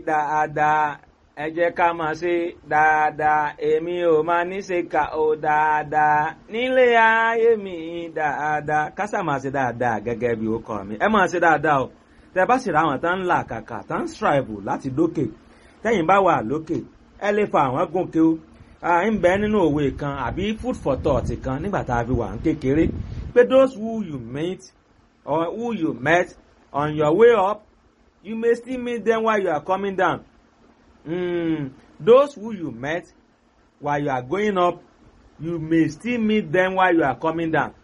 dáadáa ẹ jẹ́ ká máa ṣe dáadáa èmi ò máa ní ṣe kà ó dáadáa nílé ayé mi dáadáa kásà máa ṣe dáadáa gẹ́gẹ́ bí ó kọ́ mi ẹ máa ṣe dáadáa o tẹ bá sì ra àwọn tán ń là kàkà tán ń strive láti dókè tẹ́yìn bá wà lókè ẹ lè fa àwọn gòkè o ń bẹ nínú òwe kan àbí food for thought kan nígbà tá a fi wà ń kékeré pé those who you meet or who you met on your way up you may still meet them while you are coming down mm, those who you met while you are going up you may still meet them while you are coming down